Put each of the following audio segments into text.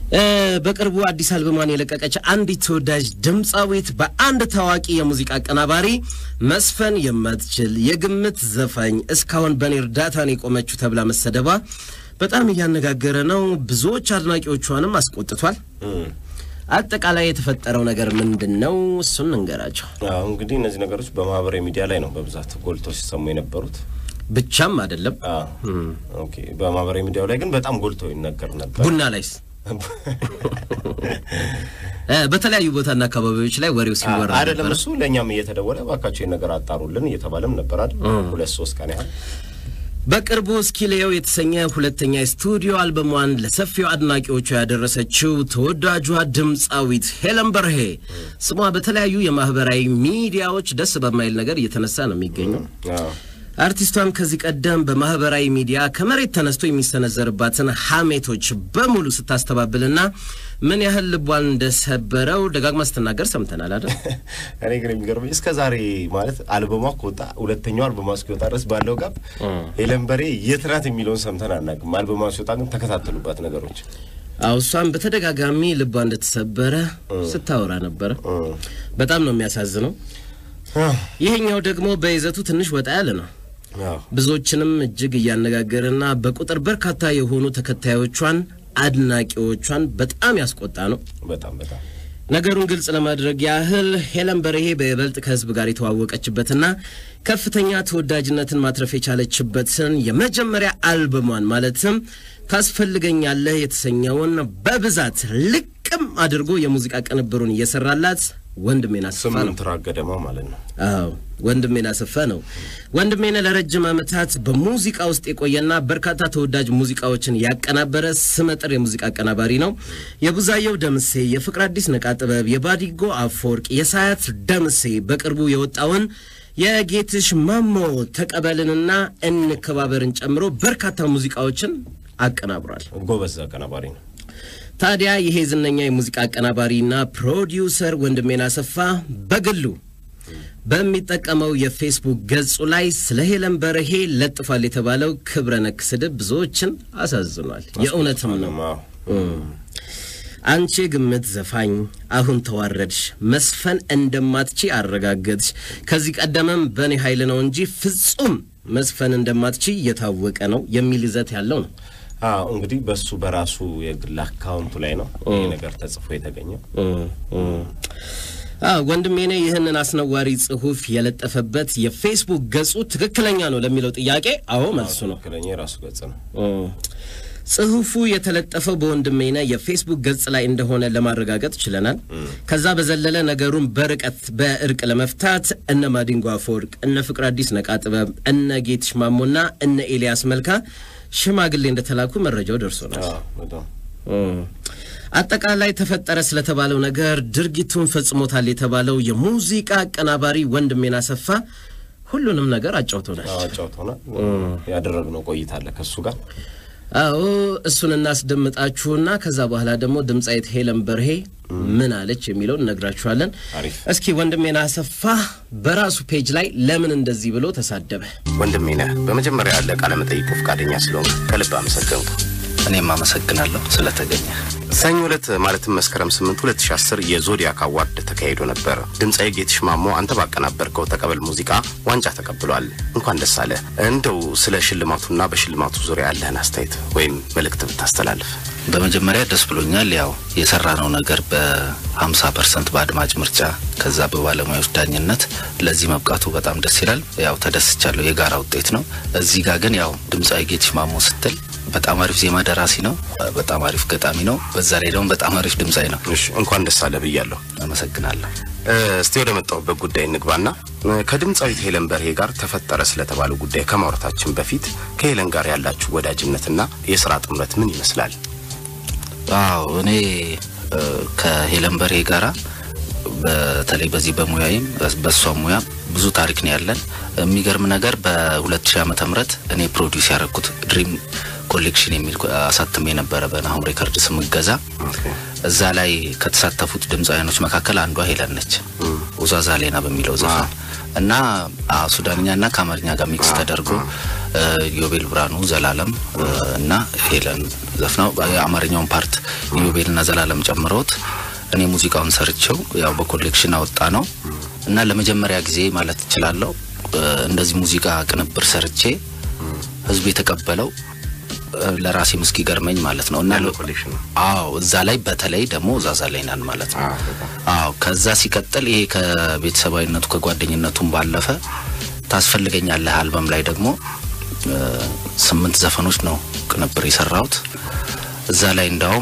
በቅርቡ አዲስ አልበሟን የለቀቀች አንዲት ተወዳጅ ድምፃዊት በአንድ ታዋቂ የሙዚቃ አቀናባሪ መስፈን የማትችል የግምት ዘፋኝ እስካሁን በእኔ እርዳታ ነው የቆመችው ተብላ መሰደባ በጣም እያነጋገረ ነው። ብዙዎች አድናቂዎቿንም አስቆጥቷል። አጠቃላይ የተፈጠረው ነገር ምንድን ነው? እሱን እንገራቸው። አዎ እንግዲህ እነዚህ ነገሮች በማህበራዊ ሚዲያ ላይ ነው በብዛት ጎልተው ሲሰሙ የነበሩት። ብቻም አይደለም ኦኬ፣ በማህበራዊ ሚዲያው ላይ ግን በጣም ጎልቶ ይነገር ነበር። ቡና ላይስ በተለያዩ ቦታና አካባቢዎች ላይ ወሬው ሲወራ አይደለም ነበር። እሱ ለእኛም እየተደወለ እባካቸው ይህን ነገር አጣሩልን እየተባለም ነበር አይደል? ሁለት ሶስት ቀን ያህል በቅርቡ እስኪሌው የተሰኘ ሁለተኛ የስቱዲዮ አልበሟን ለሰፊው አድናቂዎቿ ያደረሰችው ተወዳጇ ድምፃዊት ሄለን በርሄ ስሟ በተለያዩ የማህበራዊ ሚዲያዎች ደስ በማይል ነገር እየተነሳ ነው የሚገኘው። አዎ። አርቲስቷም ከዚህ ቀደም በማህበራዊ ሚዲያ ከመሬት ተነስቶ የሚሰነዘርባትን ሐሜቶች በሙሉ ስታስተባብልና ምን ያህል ልቧን እንደሰበረው ደጋግማ ስትናገር ሰምተናል አይደል? እኔ ግን የሚገርመኝ እስከ ዛሬ ማለት አልበሟ ከወጣ ሁለተኛው አልበሟ እስኪወጣ ድረስ ባለው ጋብ ሄለን በርሄ የት ናት የሚለውን ሰምተን አናውቅም። አልበሟ ሲወጣ ግን ተከታተሉባት ነገሮች። አዎ እሷም በተደጋጋሚ ልቧ እንደተሰበረ ስታወራ ነበረ። በጣም ነው የሚያሳዝነው። ይሄኛው ደግሞ በይዘቱ ትንሽ ወጣ ያለ ነው። አዎ ብዙዎችንም እጅግ እያነጋገረና በቁጥር በርካታ የሆኑ ተከታዮቿን አድናቂዎቿን በጣም ያስቆጣ ነው። በጣም በጣም ነገሩን ግልጽ ለማድረግ ያህል ሄለን በርሄ በይበልጥ ከሕዝብ ጋር የተዋወቀችበትና ከፍተኛ ተወዳጅነትን ማትረፍ የቻለችበትን የመጀመሪያ አልበሟን ማለትም ታስፈልገኛለህ የተሰኘውን በብዛት ልቅም አድርጎ የሙዚቃ ቅንብሩን እየሰራላት ወንድሜን አስፋ ነው። ስምንት ራስ ገደማ ማለት ነው። አዎ ወንድሜን አሰፋ ነው። ወንድሜን ለረጅም ዓመታት በሙዚቃ ውስጥ የቆየና በርካታ ተወዳጅ ሙዚቃዎችን ያቀናበረ ስመጥር የሙዚቃ አቀናባሪ ነው። የቡዛየው ደምሴ፣ የፍቅር አዲስ ነቃ ጥበብ፣ የባዲጎ አፈወርቅ፣ የሳያት ደምሴ በቅርቡ የወጣውን የጌትሽ ማሞ ተቀበልንና እንከባበርን ጨምሮ በርካታ ሙዚቃዎችን አቀናብሯል። ጎበዝ አቀናባሪ ነው። ታዲያ ይሄ ዝነኛ የሙዚቃ አቀናባሪና ፕሮዲውሰር ወንድሜን አሰፋ በግሉ በሚጠቀመው የፌስቡክ ገጹ ላይ ስለ ሄለን በርሄ ለጥፏል የተባለው ክብረ ነክ ስድብ ብዙዎችን አሳዝኗል። የእውነትም ነው። አዎ። አንቺ የግምት ዘፋኝ አሁን ተዋረድሽ፣ መስፈን እንደማትቺ አረጋገጥሽ። ከዚህ ቀደምም በእኔ ኃይል ነው እንጂ ፍጹም መስፈን እንደማትቺ እየታወቀ ነው የሚል ይዘት ያለው ነው። አዎ እንግዲህ በሱ በራሱ የግል አካውንቱ ላይ ነው ይህ ነገር ተጽፎ የተገኘው። አዎ ወንድሜ ነ ይህንን አስነዋሪ ጽሑፍ የለጠፈበት የፌስቡክ ገጹ ትክክለኛ ነው ለሚለው ጥያቄ አዎ መልሱ ነው። ትክክለኛ የራሱ ገጽ ነው። ጽሑፉ የተለጠፈው በወንድሜነ የፌስቡክ ገጽ ላይ እንደሆነ ለማረጋገጥ ችለናል። ከዛ በዘለለ ነገሩን በርቀት በእርቅ ለመፍታት እነ ማዲንጎ አፈወርቅ፣ እነ ፍቅር አዲስ ነቃ ጥበብ፣ እነ ጌትሽ ማሞና እነ ኤልያስ መልካ ሽማግሌ እንደተላኩ መረጃው ደርሶናል። አዎ በጣም አጠቃላይ ተፈጠረ ስለተባለው ነገር ድርጊቱን ፈጽሞታል የተባለው የሙዚቃ አቀናባሪ ወንድሜን አሰፋ ሁሉንም ነገር አጫውቶናል። አዎ አጫውቶናል። ያደረግነው ቆይታ አለ ከእሱ ጋር አዎ እሱን እናስደምጣችሁና ከዛ በኋላ ደግሞ ድምፃዊት ሄለን በርሄ ምን አለች የሚለውን እነግራችኋለን። አሪፍ እስኪ ወንድሜን አሰፋ በራሱ ፔጅ ላይ ለምን እንደዚህ ብሎ ተሳደበ? ወንድሜ ነህ። በመጀመሪያ ያለ ቃለ መጠይቁ ፈቃደኛ ስለሆንክ ከልብ አመሰገንኩ። እኔም አመሰግናለሁ ስለተገኘ። ሰኞ ዕለት ማለትም መስከረም 8 2010 የዞዲያክ አዋርድ ተካሂዶ ነበር። ድምፃዊ ጌትሽ ማሞ አንተ ባቀናበርከው ተቀበል ሙዚቃ ዋንጫ ተቀብሏል። እንኳን ደስ አለ። እንደው ስለ ሽልማቱና በሽልማቱ ዙሪያ ያለህን አስተያየት ወይም መልእክት ብታስተላልፍ። በመጀመሪያ ደስ ብሎኛል። ያው የሰራነው ነገር በ50 ፐርሰንት በአድማጭ ምርጫ ከዛ በባለሙያዎች ዳኝነት ለዚህ መብቃቱ በጣም ደስ ይላል። ያው ተደስቻለሁ። የጋራ ውጤት ነው። እዚህ ጋር ግን ያው ድምፃዊ ጌትሽ ማሞ ስትል በጣም አሪፍ ዜማ ደራሲ ነው። በጣም አሪፍ ገጣሚ ነው። በዛ ላይ ደግሞ በጣም አሪፍ ድምፃዊ ነው። እሺ እንኳን ደስ አለ ብያለሁ። አመሰግናለሁ። እ፣ እስቲ ወደ መጣሁበት ጉዳይ እንግባና እ፣ ከድምፃዊት ሄለን በርሄ ጋር ተፈጠረ ስለተባለው ጉዳይ ከማውራታችን በፊት ከሄለን ጋር ያላችሁ ወዳጅነትና የስራ ጥምረት ምን ይመስላል? አዎ እኔ እ፣ ከሄለን በርሄ ጋራ በተለይ በዚህ በሙያዬም በእሷ ሙያ ብዙ ታሪክ ነው ያለን። የሚገርም ነገር በ2000 ዓመተ ምህረት እኔ ፕሮዲውስ ያደረኩት ድሪም ኮሌክሽን የሚል አሳትሜ ነበረ በናሆም ሬከርድ ስምገዛ እዛ ላይ ከተሳተፉት ድምፃውያኖች መካከል አንዷ ሄለን ነች። ውዛዛ ሌና በሚለው ዘፈን እና አዎ፣ ሱዳንኛ እና ከአማርኛ ጋር ሚክስ ተደርጎ ዮቤል ብርሃኑ፣ ዘላለም እና ሄለን ዘፍናው የአማርኛውን ፓርት ዮቤልና ዘላለም ጨምረውት እኔ ሙዚቃውን ሰርቼው ያው በኮሌክሽን አወጣ ነው እና ለመጀመሪያ ጊዜ ማለት እችላለሁ እንደዚህ ሙዚቃ ቅንብር ሰርቼ ህዝቡ የተቀበለው ለራሴም እስኪገርመኝ ማለት ነው እና ኮሌክሽን ነው። አዎ እዛ ላይ በተለይ ደግሞ ዛዛ ላይ ናን ማለት ነው። አዎ ከዛ ሲቀጥል ይሄ ከቤተሰባዊነቱ ከጓደኝነቱም ባለፈ ታስፈልገኛለህ አልበም ላይ ደግሞ ስምንት ዘፈኖች ነው ቅንብር የሰራሁት። እዛ ላይ እንዳውም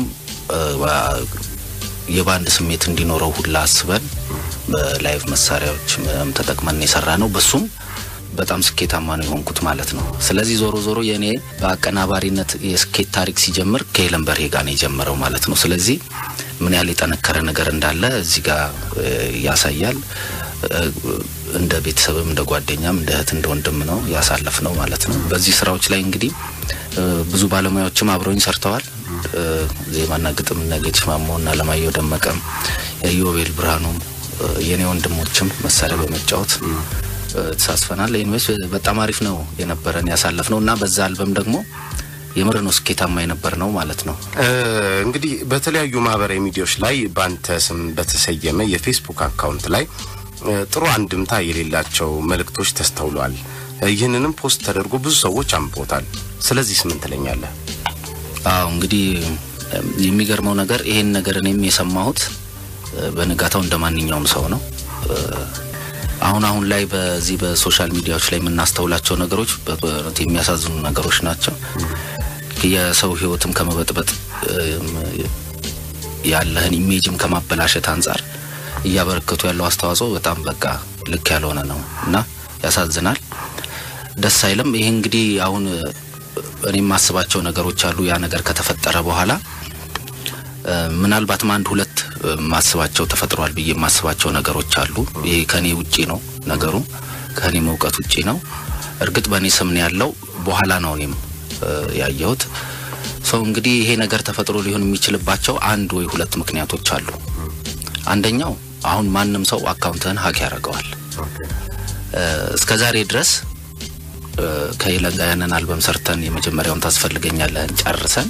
የባንድ ስሜት እንዲኖረው ሁላ አስበን በላይቭ መሳሪያዎች ምናምን ተጠቅመን የሰራ ነው። በሱም በጣም ስኬታማ ነው የሆንኩት ማለት ነው። ስለዚህ ዞሮ ዞሮ የእኔ በአቀናባሪነት የስኬት ታሪክ ሲጀምር ከሄለን በርሄ ጋር ነው የጀመረው ማለት ነው። ስለዚህ ምን ያህል የጠነከረ ነገር እንዳለ እዚህ ጋር ያሳያል። እንደ ቤተሰብም እንደ ጓደኛም እንደ እህት እንደ ወንድም ነው ያሳለፍ ነው ማለት ነው። በዚህ ስራዎች ላይ እንግዲህ ብዙ ባለሙያዎችም አብረውኝ ሰርተዋል። ዜማና ግጥም እነ ጌትሽ ማሞ እና አለማየሁ ደመቀም የዮቤል ብርሃኑም የኔ ወንድሞችም መሳሪያ በመጫወት ተሳስፈናል። ኢንዌስ በጣም አሪፍ ነው የነበረን ያሳለፍ ነው እና በዛ አልበም ደግሞ የምር ነው ስኬታማ የነበር ነው ማለት ነው። እንግዲህ በተለያዩ ማህበራዊ ሚዲያዎች ላይ በአንተ ስም በተሰየመ የፌስቡክ አካውንት ላይ ጥሩ አንድምታ የሌላቸው መልእክቶች ተስተውለዋል። ይህንንም ፖስት ተደርጎ ብዙ ሰዎች አንብቦታል። ስለዚህ ምን ትለኛለህ? አዎ እንግዲህ የሚገርመው ነገር ይሄን ነገር እኔም የሰማሁት በንጋታው እንደ ማንኛውም ሰው ነው። አሁን አሁን ላይ በዚህ በሶሻል ሚዲያዎች ላይ የምናስተውላቸው ነገሮች በእውነት የሚያሳዝኑ ነገሮች ናቸው። የሰው ሕይወትም ከመበጥበጥ ያለህን ኢሜጅም ከማበላሸት አንጻር እያበረከቱ ያለው አስተዋጽኦ በጣም በቃ ልክ ያልሆነ ነው እና ያሳዝናል፣ ደስ አይልም። ይሄ እንግዲህ አሁን እኔ የማስባቸው ነገሮች አሉ። ያ ነገር ከተፈጠረ በኋላ ምናልባትም አንድ ሁለት ማስባቸው ተፈጥሯል ብዬ የማስባቸው ነገሮች አሉ። ይሄ ከኔ ውጪ ነው ነገሩ፣ ከኔ መውቀት ውጪ ነው። እርግጥ በእኔ ስም ነው ያለው። በኋላ ነው እኔም ያየሁት። ሰው እንግዲህ ይሄ ነገር ተፈጥሮ ሊሆን የሚችልባቸው አንድ ወይ ሁለት ምክንያቶች አሉ። አንደኛው አሁን ማንም ሰው አካውንትህን ሀክ ያደርገዋል። እስከ ዛሬ ድረስ ከሄለን ጋር ያንን አልበም ሰርተን የመጀመሪያውን ታስፈልገኛለህን ጨርሰን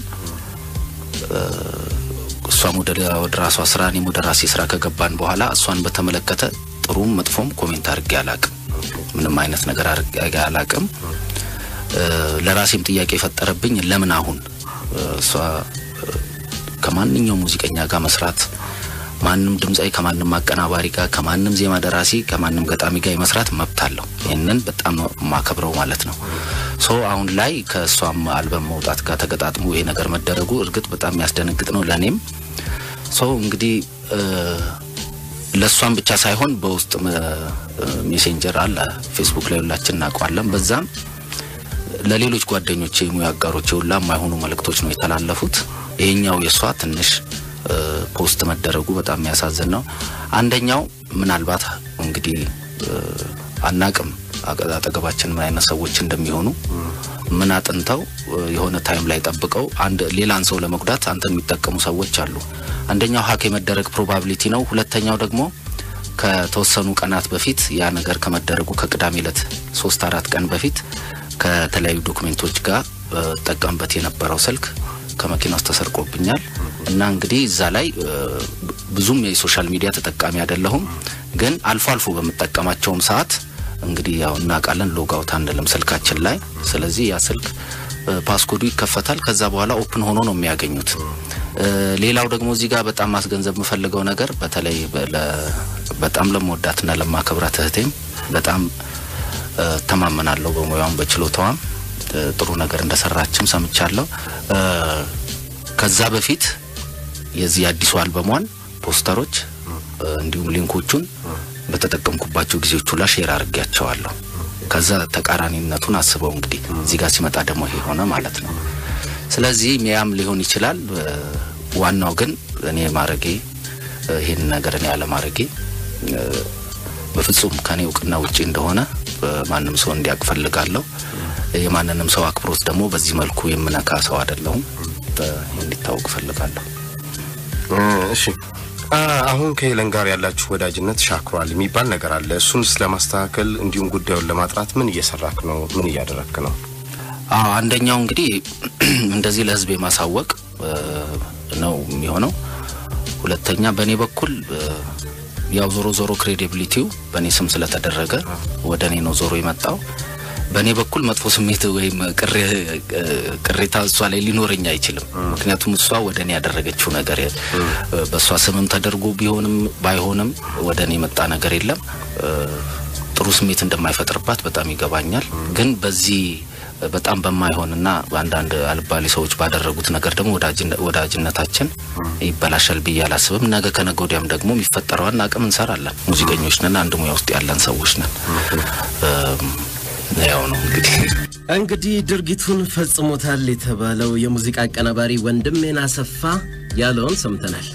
እሷም ወደ ራሷ ስራ እኔም ወደ ራሴ ስራ ከገባን በኋላ እሷን በተመለከተ ጥሩም መጥፎም ኮሜንት አድርጌ አላቅም። ምንም አይነት ነገር አድርጌ አላቅም። ለራሴም ጥያቄ የፈጠረብኝ ለምን አሁን እሷ ከማንኛውም ሙዚቀኛ ጋር መስራት ማንም ድምፃዊ ከማንም አቀናባሪ ጋር ከማንም ዜማ ደራሲ ከማንም ገጣሚ ጋር የመስራት መብት አለው። ይህንን በጣም ነው የማከብረው ማለት ነው። ሶ አሁን ላይ ከእሷም አልበም መውጣት ጋር ተገጣጥሞ ይሄ ነገር መደረጉ እርግጥ በጣም የሚያስደነግጥ ነው ለእኔም። ሶ እንግዲህ ለእሷም ብቻ ሳይሆን በውስጥ ሜሴንጀር አለ ፌስቡክ ላይ ሁላችን እናውቀዋለን። በዛም ለሌሎች ጓደኞች የሙያ አጋሮች ሁላ የማይሆኑ መልእክቶች ነው የተላለፉት። ይሄኛው የእሷ ትንሽ ፖስት መደረጉ በጣም የሚያሳዝን ነው። አንደኛው ምናልባት እንግዲህ አናቅም አጠገባችን ምን አይነት ሰዎች እንደሚሆኑ ምን አጥንተው የሆነ ታይም ላይ ጠብቀው አንድ ሌላን ሰው ለመጉዳት አንተ የሚጠቀሙ ሰዎች አሉ። አንደኛው ሀክ የመደረግ ፕሮባቢሊቲ ነው። ሁለተኛው ደግሞ ከተወሰኑ ቀናት በፊት ያ ነገር ከመደረጉ ከቅዳሜ ዕለት ሶስት አራት ቀን በፊት ከተለያዩ ዶክሜንቶች ጋር ጠቀምበት የነበረው ስልክ ከመኪና ውስጥ ተሰርቆብኛል እና እንግዲህ እዛ ላይ ብዙም የሶሻል ሚዲያ ተጠቃሚ አይደለሁም፣ ግን አልፎ አልፎ በምጠቀማቸውም ሰዓት እንግዲህ ያው እናውቃለን ሎጋውት አንልም ስልካችን ላይ። ስለዚህ ያ ስልክ ፓስኮዱ ይከፈታል። ከዛ በኋላ ኦፕን ሆኖ ነው የሚያገኙት። ሌላው ደግሞ እዚህ ጋር በጣም ማስገንዘብ የምፈልገው ነገር በተለይ በጣም ለመወዳትና ለማከብራት እህቴም በጣም ተማመናለሁ በሙያዋም በችሎታዋም ጥሩ ነገር እንደሰራችም ሰምቻለሁ። ከዛ በፊት የዚህ አዲሱ አልበሟን ፖስተሮች እንዲሁም ሊንኮቹን በተጠቀምኩባቸው ጊዜዎች ሁላ ሼር አድርጌያቸዋለሁ። ከዛ ተቃራኒነቱን አስበው እንግዲህ እዚህ ጋር ሲመጣ ደግሞ ይሄ ሆነ ማለት ነው። ስለዚህ ሚያም ሊሆን ይችላል። ዋናው ግን እኔ ማረጌ ይህን ነገር እኔ አለማረጌ በፍጹም ከኔ እውቅና ውጪ እንደሆነ ማንም ሰው እንዲያውቅ ፈልጋለሁ። የማንንም ሰው አክብሮት ደግሞ በዚህ መልኩ የምነካ ሰው አይደለሁም። እንዲታወቅ ፈልጋለሁ። እሺ አሁን ከሄለን ጋር ያላችሁ ወዳጅነት ሻክሯል የሚባል ነገር አለ። እሱንስ ለማስተካከል እንዲሁም ጉዳዩን ለማጥራት ምን እየሰራክ ነው? ምን እያደረክ ነው? አዎ አንደኛው እንግዲህ እንደዚህ ለህዝብ የማሳወቅ እ፣ ነው የሚሆነው። ሁለተኛ በእኔ በኩል እ፣ ያው ዞሮ ዞሮ ክሬዲቢሊቲው በእኔ ስም ስለተደረገ ወደ እኔ ነው ዞሮ የመጣው። በእኔ በኩል መጥፎ ስሜት ወይም ቅሬ- እ፣ ቅሬታ እሷ ላይ ሊኖረኝ አይችልም። ምክንያቱም እሷ ወደ እኔ ያደረገችው ነገር የ- በእሷ ስምም ተደርጎ ቢሆንም ባይሆንም ወደ እኔ የመጣ ነገር የለም። እ፣ ጥሩ ስሜት እንደማይፈጥርባት በጣም ይገባኛል። ግን በዚህ በጣም በማይሆንና አንዳንድ አልባሌ ሰዎች ባደረጉት ነገር ደግሞ ወዳጅነ- ወዳጅነታችን ይበላሻል ብዬ አላስብም። ነገ ከነገ ወዲያም ደግሞ የሚፈጠረዋን አቅም እንሰራለን። ሙዚቀኞች ነን፣ አንድ ሙያ ውስጥ ያለን ሰዎች ነን። እም፣ ያው ነው እንግዲህ እንግዲህ ድርጊቱን ፈጽሞታል የተባለው የሙዚቃ አቀናባሪ ወንድሜን አሰፋ ያለውን ሰምተናል።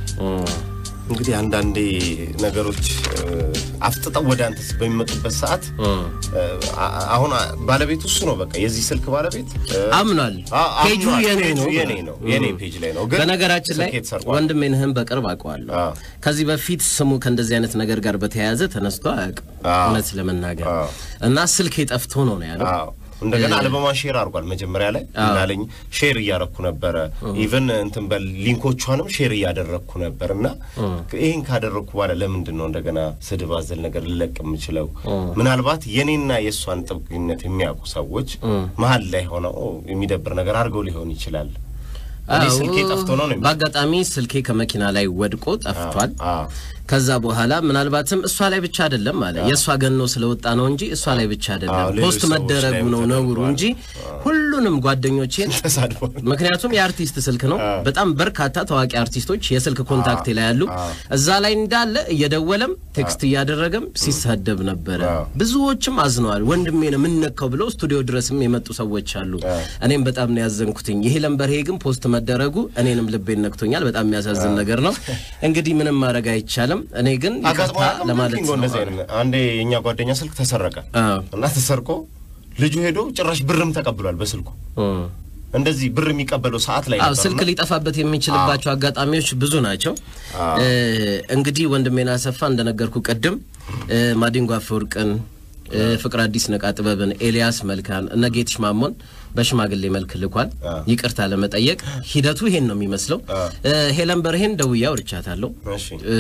እንግዲህ አንዳንዴ ነገሮች እ፣ አፍጥጠው ወደ አንተ በሚመጡበት ሰዓት እ፣ አ- አሁን አ- ባለቤቱ እሱ ነው። በቃ የዚህ ስልክ ባለቤት እ፣ አምኗል። አ- ፔጁ አምኗል። የኔ ፔጁ ነው የኔ ነው የኔ ፔጅ ላይ ነው። ግን በነገራችን ላይ ስልኬ ተሰርቋል። ወንድሜንህን በቅርብ አውቀዋለሁ። አዎ። ከዚህ በፊት ስሙ ከእንደዚህ አይነት ነገር ጋር በተያያዘ ተነስቶ አያውቅም፣ አዎ። እውነት ለመናገር አዎ። እና ስልኬ ጠፍቶ ነው ነው ያለው። አዎ እንደገና አልበማ ሼር አድርጓል። መጀመሪያ ላይ እንዳለኝ ሼር እያረኩ ነበረ። ኢቨን እንትን በል ሊንኮቿንም ሼር እያደረግኩ ነበር እና ይህን ካደረግኩ በኋላ ለምንድን ነው እንደገና ስድብ አዘል ነገር ልለቅ የምችለው? ምናልባት የኔና የእሷን ጥብቅነት የሚያውቁ ሰዎች መሀል ላይ ሆነው የሚደብር ነገር አድርገው ሊሆን ይችላል። እኔ አዎ፣ ስልኬ ጠፍቶ ነው ነው የሚለው። በአጋጣሚ ስልኬ ከመኪና ላይ ወድቆ ጠፍቷል። አዎ። ከዛ በኋላ ምናልባትም እሷ ላይ ብቻ አይደለም አለ የእሷ ገኖ ስለወጣ ነው እንጂ እሷ ላይ ብቻ አዎ፣ አይደለም ሌሎች ፖስት ሰዎች መደረጉ ላይም ነው ነውሩ ተደርጓል። እንጂ ሁሉንም ጓደኞቼን ተሳድቧል። ምክንያቱም የአርቲስት ስልክ ነው። በጣም በርካታ ታዋቂ አርቲስቶች የስልክ ኮንታክቴ ላይ ያሉ እዛ ላይ እንዳለ እየደወለም ቴክስት እያደረገም ሲሳደብ ነበረ። ብዙዎችም አዝነዋል። ወንድሜ ነው የምነካው ብለው ስቱዲዮ ድረስም የመጡ ሰዎች አሉ። እኔም በጣም ነው ያዘንኩትኝ። ይሄ ለምበርሄ ግን ፖስት መደረጉ እኔንም ልቤን ነክቶኛል። በጣም የሚያሳዝን ነገር ነው። እንግዲህ ምንም ማድረግ አይቻልም። እኔ ግን ይቅርታ አጋጥሞ ለማለት ኪንጎ እንደዚህ አይነት አንዴ የእኛ ጓደኛ ስልክ ተሰረቀ አዎ። እና ተሰርቆ ልጁ ሄዶ ጭራሽ ብርም ተቀብሏል በስልኩ እም። እንደዚህ ብር የሚቀበለው ሰዓት ላይ አዎ ነበር ስልክ እና ሊጠፋበት የሚችልባቸው አጋጣሚዎች ብዙ ናቸው። እ፣ እንግዲህ ወንድሜን አሰፋ እንደነገርኩ ቅድም እ፣ ማዲንጎ አፈወርቅን እ፣ ፍቅር አዲስ ነቃ ጥበብን፣ ኤልያስ መልካን እነ ጌትሽ ማሞን በሽማግሌ መልክ ልኳል ይቅርታ ለመጠየቅ ሂደቱ ይሄን ነው የሚመስለው። እ፣ ሄለን በርሄን ደውዬ አውርቻታለሁ። እሺ እ፣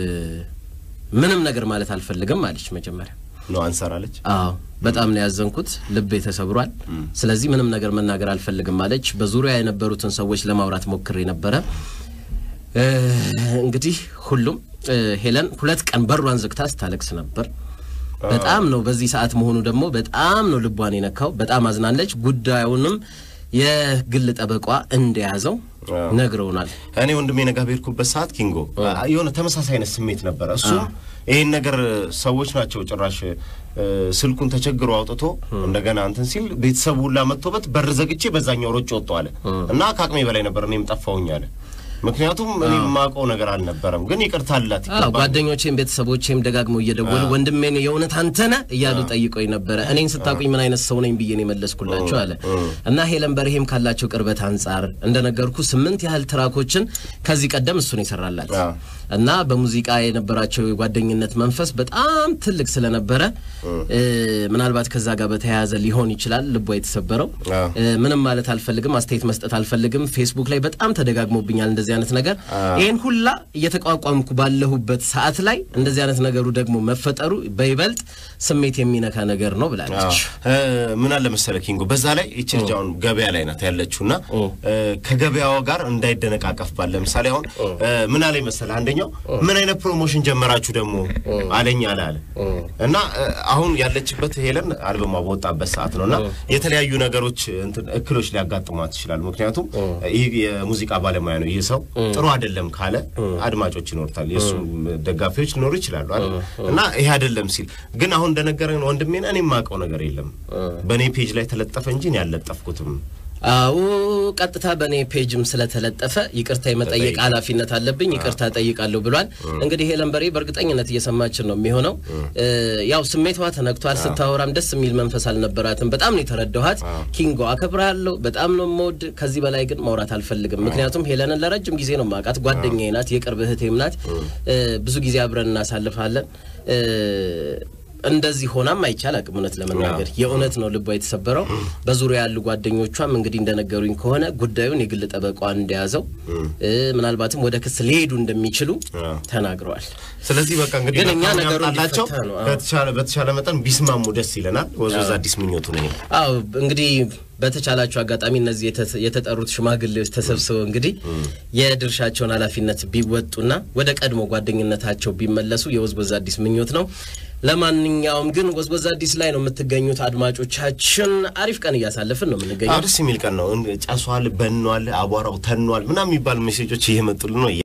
ምንም ነገር ማለት አልፈልግም አለች መጀመሪያ ነው አንሰራለች አዎ በጣም ነው ያዘንኩት። ልቤ ተሰብሯል። ስለዚህ ምንም ነገር መናገር አልፈልግም አለች። በዙሪያ የነበሩትን ሰዎች ለማውራት ሞክሬ ነበረ። እ፣ እንግዲህ ሁሉም እ፣ ሄለን ሁለት ቀን በሯን ዘግታ ስታለቅስ ነበር። በጣም ነው በዚህ ሰዓት መሆኑ ደግሞ በጣም ነው ልቧን የነካው። በጣም አዝናለች። ጉዳዩንም የግል ጠበቋ እንደያዘው ነግረውናል። እኔ ወንድሜ ነጋ በሄድኩበት ሰዓት ኪንጎ የሆነ ተመሳሳይ አይነት ስሜት ነበረ። እሱም ይህን ነገር ሰዎች ናቸው ጭራሽ እ፣ ስልኩን ተቸግሮ አውጥቶ እንደገና እንትን ሲል ቤተሰቡ ሁላ መጥቶበት በር ዘግቼ በዛኛው ሮጭ ወጥቶ አለ እና ከአቅሜ በላይ ነበር እኔም ጠፋሁኝ አለ። ምክንያቱም እኔ የማውቀው ነገር አልነበረም፣ ግን ይቅርታ አላት አዎ ይገባል። ጓደኞቼም ቤተሰቦቼም ደጋግመው እየደወሉ ወንድሜን የእውነት አንተነ እያሉ ጠይቀኝ ነበረ። እኔን ስታቁኝ ምን አይነት ሰው ነኝ ብዬ ነው የመለስኩላቸው አለ እና ሄለን በርሄም ካላቸው ቅርበት አንጻር እንደነገርኩ ስምንት ያህል ትራኮችን ከዚህ ቀደም እሱን ይሰራላት አዎ። እና በሙዚቃ የነበራቸው የጓደኝነት መንፈስ በጣም ትልቅ ስለነበረ እ፣ ምናልባት ከዛ ጋር በተያያዘ ሊሆን ይችላል ልቧ የተሰበረው። አዎ። እ፣ ምንም ማለት አልፈልግም፣ አስተያየት መስጠት አልፈልግም። ፌስቡክ ላይ በጣም ተደጋግሞብኛል እንደዚህ አይነት ነገር። ይህን ሁላ እየተቋቋምኩ ባለሁበት ሰዓት ላይ እንደዚህ አይነት ነገሩ ደግሞ መፈጠሩ በይበልጥ ስሜት የሚነካ ነገር ነው ብላለች። እ፣ ምን አለ መሰለ ኪንጎ፣ በዛ ላይ ይቺ ልጅ አሁን ገበያ ላይ ናት ያለችው እና እ፣ ከገበያዋ ጋር እንዳይደነቃቀፍ ባለ ለምሳሌ አሁን እ፣ ምን አለ መሰለ አንደኛው ምን አይነት ፕሮሞሽን ጀመራችሁ ደግሞ አለኝ አለ አለ እና እ፣ አሁን ያለችበት ሄለን አልበሟ በወጣበት ሰዓት ነው እና የተለያዩ ነገሮች እንትን እክሎች ሊያጋጥሟት ይችላል። ምክንያቱም ይህ የሙዚቃ ባለሙያ ነው። ይህ ሰው ጥሩ አይደለም ካለ አድማጮች ይኖሩታል፣ የእሱም ደጋፊዎች ሊኖሩ ይችላሉ አይደል? እና ይሄ አይደለም ሲል ግን አሁን እንደነገረን ወንድሜን እኔ የማውቀው ነገር የለም በእኔ ፔጅ ላይ ተለጠፈ እንጂ እኔ አልለጠፍኩትም። አዎ ቀጥታ በእኔ ፔጅም ስለተለጠፈ ይቅርታ የመጠየቅ ተጠይቅ። ኃላፊነት አለብኝ፣ ይቅርታ ጠይቃለሁ ብሏል። እንግዲህ ሄለን በሬ በእርግጠኝነት እየሰማችን ነው የሚሆነው። እ፣ ያው ስሜቷ ተነክቷል። ስታወራም ደስ የሚል መንፈስ አልነበራትም። በጣም ነው የተረዳኋት። ኪንጎ አከብርሃለሁ፣ በጣም ነው የምወድ። ከዚህ በላይ ግን ማውራት አልፈልግም። ምክንያቱም ሄለንን ለረጅም ጊዜ ነው የማውቃት፣ ጓደኛዬ ናት፣ የቅርብ እህቴም ናት። እ፣ ብዙ ጊዜ አብረን እናሳልፋለን። እ፣ እንደዚህ ሆናም አይቻል አቅም እውነት ለመናገር የእውነት ነው ልቧ የተሰበረው። በዙሪያ ያሉ ጓደኞቿም እንግዲህ እንደነገሩኝ ከሆነ ጉዳዩን የግል ጠበቋን እንደያዘው እ፣ ምናልባትም ወደ ክስ ሊሄዱ እንደሚችሉ ተናግረዋል። ስለዚህ በቃ እንግዲህ ግን እኛ መልካም ነገሩ ያምጣላቸው። እንዲፈታ ነው። አዎ። በተቻለ በተቻለ መጠን ቢስማሙ ደስ ይለናል። ወዝወዝ አዲስ ምኞቱ ነው ይሄ። አዎ እንግዲህ በተቻላቸው አጋጣሚ እነዚህ የተ- የተጠሩት ሽማግሌዎች ተሰብስበው እንግዲህ የድርሻቸውን ኃላፊነት ቢወጡና ወደ ቀድሞ ጓደኝነታቸው ቢመለሱ የወዝወዝ አዲስ ምኞት ነው። ለማንኛውም ግን ወዝወዝ አዲስ ላይ ነው የምትገኙት አድማጮቻችን። አሪፍ ቀን እያሳለፍን ነው አዎ የምንገኘው። ደስ የሚል ቀን ነው። ጨሷል፣ በኗል፣ አቧራው ተኗል ምናምን የሚባሉ ሜሴጆች እየመጡልን ነው።